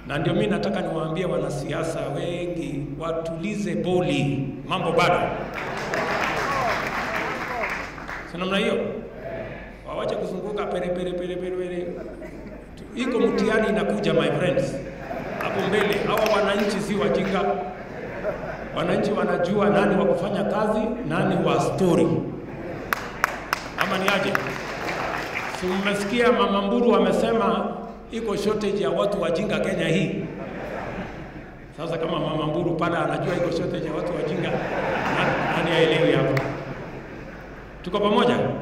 na ndio mimi nataka niwaambie wanasiasa wengi watulize boli, mambo bado si namna hiyo, wawache kuzunguka pere pere pere pere pere. Iko mtihani inakuja, my friends, hapo mbele. Hawa wananchi si wajinga, wananchi wanajua nani wa kufanya kazi, nani wa story, ama ni aje? Si mmesikia Mama Mburu amesema iko shortage ya watu wajinga Kenya hii. Sasa kama Mama Mburu pale anajua iko shortage ya watu wajinga, nani, nani aelewi hapo? Tuko pamoja?